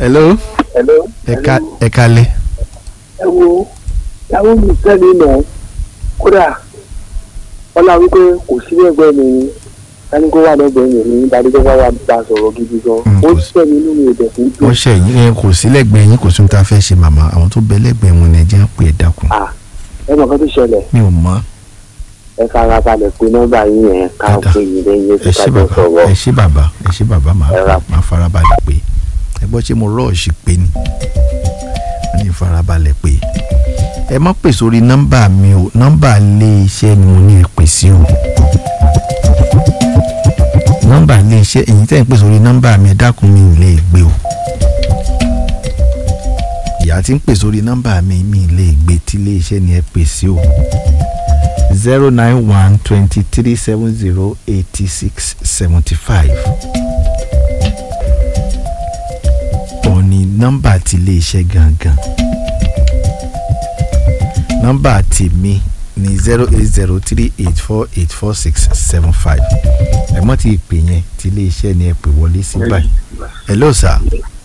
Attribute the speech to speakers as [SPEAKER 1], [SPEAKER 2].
[SPEAKER 1] hello
[SPEAKER 2] hello.
[SPEAKER 1] ẹ̀ka ẹ̀ka lẹ.
[SPEAKER 2] ẹ wo ìyàwó mi sẹ́ni nà kódà ọlá wípé kò sí ẹgbẹ́ mi ni sani kó wà lẹ́gbẹ̀ẹ́ mi ní ìdádúgbò wà wà bá a sọ̀rọ̀ gidi gan
[SPEAKER 1] Mm,
[SPEAKER 2] ó
[SPEAKER 1] kò sí.
[SPEAKER 2] sẹ́ni inú mi ò dẹ̀ fún dùn
[SPEAKER 1] wọ́n ṣe yín ẹ kò sí lẹ́gbẹ̀ẹ́ yín kò sí ohun tá a fẹ́ ṣe màmá àwọn tó bẹ lẹ́gbẹ̀ẹ́ wọn ni ẹ jẹ́ pé ẹ dákun.
[SPEAKER 2] à ẹ mọ̀ kan tó ṣẹlẹ̀
[SPEAKER 1] mi ò mọ̀
[SPEAKER 2] ẹ fara balẹ̀ pé nọ́mbà yín yẹn ká
[SPEAKER 1] Dáadáa.
[SPEAKER 2] pé yín lẹ́yìn
[SPEAKER 1] ẹ
[SPEAKER 2] ètò
[SPEAKER 1] ṣé
[SPEAKER 2] kájọ
[SPEAKER 1] bàbá
[SPEAKER 2] sọ̀rọ̀
[SPEAKER 1] ẹ ṣé bàbá ẹ ṣé bàbá máa
[SPEAKER 2] Ẹ ra.
[SPEAKER 1] máa farabalẹ̀ pé ẹ gbọ́ ṣé mo rọ́ọ̀ṣì pé ni wọ́n ní farabalẹ̀ pé ẹ má pè sórí nọ́mbà mi o nọ́mbà ilé iṣẹ́ ni mo ní ẹ pè sí o nọ́mbà ilé iṣẹ́ èyí tẹ́ ń pè sórí nọ́mbà mi ẹ dákun mi ì lè gbé o ìyá tí ń pè sórí nọ́mbà mi mi ì lè gbé tí ilé iṣẹ́ ni ẹ pè sí o zero nine one twenty three seven zero eighty six seventy five. òun ni nọ́mbà ti iléeṣẹ́ gangan nọ́mbà tèmi ni zero eight zero three eight four eight four six seven five ẹ mọ́ ti pè yẹn ti iléeṣẹ́ ni ẹ pè wọlé sí báyìí hello sir